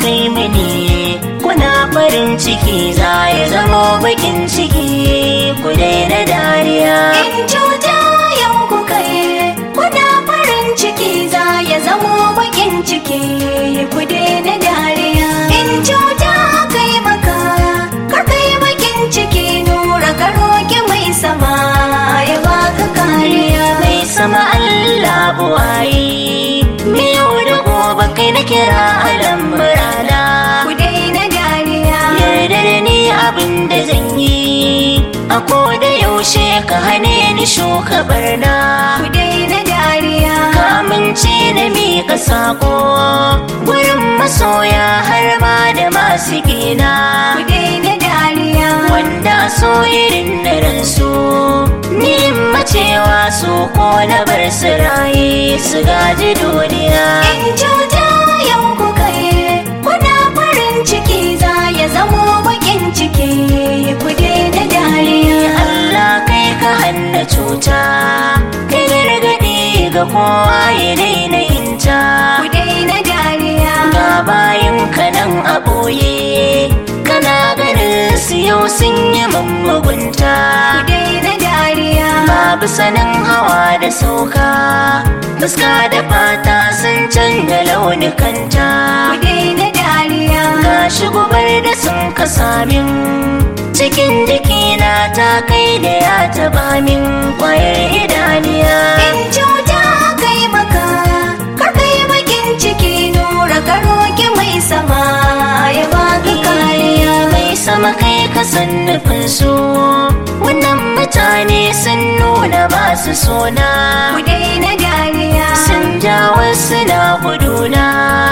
kai mini kuna farin ciki za ya zamo bakin ciki ku daina dariya In cuta yau ku kai kuna farin ciki za ya zamo bakin ciki ku daina dariya. In cuta kai maka kar kai bakin ciki nura ka roki mai sama ya baka kariya. mai sama Allah buwayi me yau da gobe kai na kira alam rana Ku daina dariya. yarda da ni abin da zan yi a da yaushe ka hane ni shuka barna Ku daina dariya. ka amince na miƙa sako gurin masoya har ma da masu gina Ku daina dariya. wanda a so irin na ransu ni macewa su ko na bar su raye su gaji duniya In cuta yau ku kai kuna farin ciki za ya zamo bakin ciki ku daina dariya. Allah kai ka hanna cuta kai gargaɗi ga kowa ya daina yinta Ku daina dariya. ga bayan ka nan a ɓoye kana ganin su yau sun yi mun mugunta Ku daina dariya. babu sanin hawa da sauka fuska da fata sun canza launikanta Ku daina dariya. gashi gubar da sun kasa min cikin jikina ta kai da ya taba min kwayar idaniya In cuta kai maka kar kai bakin ciki nura ka roki mai sama ya baka kariya. mai sama kai ka san nufin su wannan mutane sun nuna ba su sona Ku daina dariya. sun ja wasu na guduna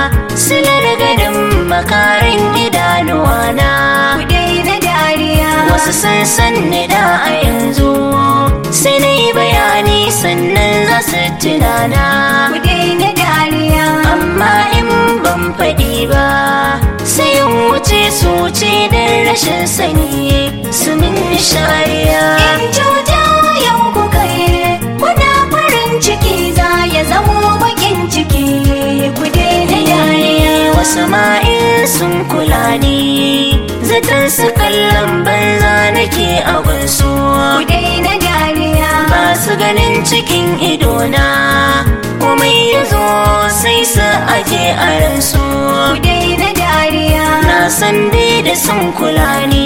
silar ganin makarin idanuwana Ku daina dariya. wasu sun san ni da a yanzu sai na yi bayani sannan za su tunana Ku daina dariya. amma in ban faɗi ba sai in wuce su ce don rashin sani su min shariya In cuta yau ku kai kuna farin ciki za ya zamo bakin ciki ku daina dariya. wasu ma'in sun kula ni zaton su kallon banza nake a gunsu Ku daina dariya. ba su ganin cikin idona komai ya zo sai su aje a ransu Ku daina dariya. na san dai da sun kula ni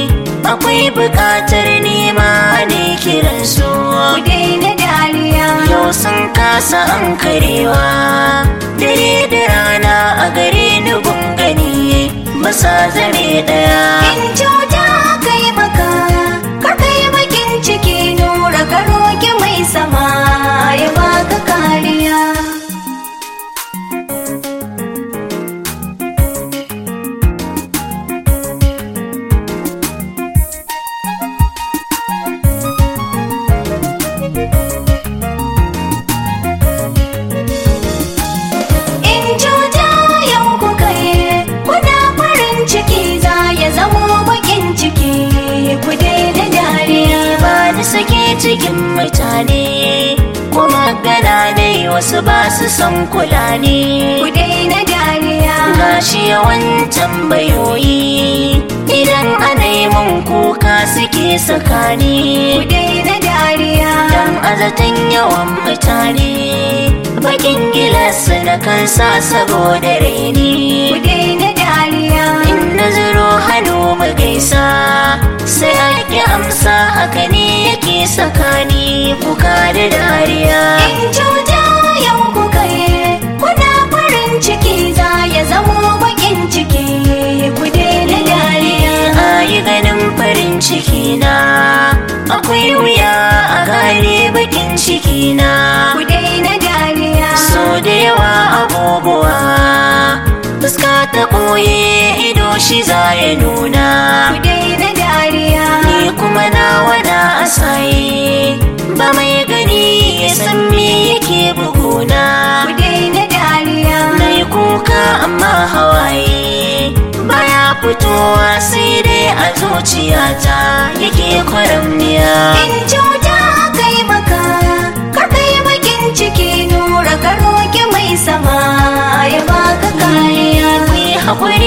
akwai bukatar nema ne kiransu Ku daina dariya. yau sun kasa an karewa dare da rana a gare ni gungani masa zame daya In cuta kai maka kar kai bakin ciki nura ka roki mai sama ya baka kariya. In cuta yau ku kai kuna farin ciki za ya zamo bakin ciki ku daina dariya. ba da sake cikin mutane kuma gana ne wasu ba su son kula ne Ku daina dariya. gashi yawan tambayoyi idan ana yi mun kuka suke sakani Ku daina dariya. dan azatan yawan mutane bakin gilas na kansa saboda raini Ku daina dariya. in na zuro hannu mu gaisa sai ake amsa haka ne yake sakani kuka da dariya In cuta yau ku kai kuna farin ciki za ya zamo bakin ciki ku daina dariya. a yi ganin farin ciki na akwai wuya a gane bakin ciki na Ku daina dariya. so da yawa abubuwa fuska ta ɓoye ido shi za ya nuna Ku daina dariya. ni kuma na wada asaye ba mai gani ya san me yake buguna Ku daina dariya. na yi kuka amma hawaye baya fitowa sai dai a zuciyata yake kwaramniya In cuta kai maka kar kai bakin ciki nura ka roki mai sama ya baka kariya. Ku yi haƙuri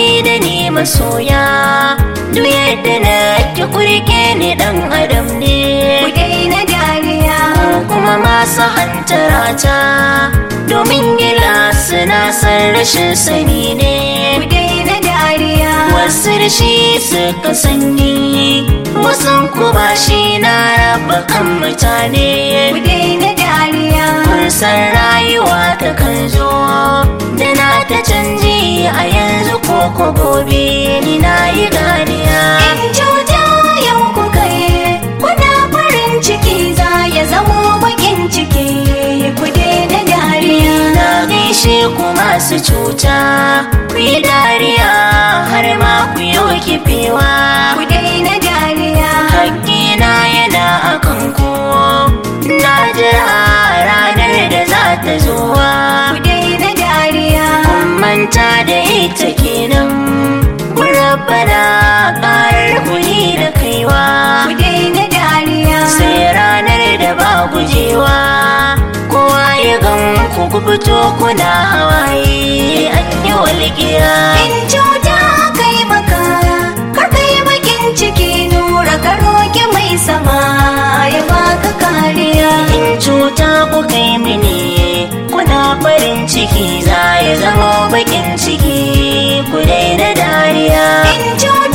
masoya duk yadda na ki kurke ni dan adam ne ku daina dariya kuma masu hantarata domin gila suna san rashin sani ne ku daina dariya wasu da shi suka sanyi wasu kuma shi na raba kan mutane ku daina dariya kun san rayuwa ta kan zo da na ta canji a yanzu ko ko gobe ni na yi ganiya in cuta yau ku kai kuna farin ciki za ya zamo bakin ciki ku daina dariya na gaishe ku masu cuta ku yi dariya har ma ku yi kifewa ku daina dariya hakkina yana a kanku na jira ranar da za ta zuwa ku daina dariya kun manta da ita kenan ku rabbana ƙarar kuli da kaiwa ku daina dariya sai ranar da ba gujewa kowa ya gan ku ku fito kuna hawaye an yi walƙiya in cuta kai maka kar kai bakin ciki nura ka roki mai sama ya baka kariya in cuta ku kai mini kuna farin ciki za ya zama bakin ciki ku daina dariya in cuta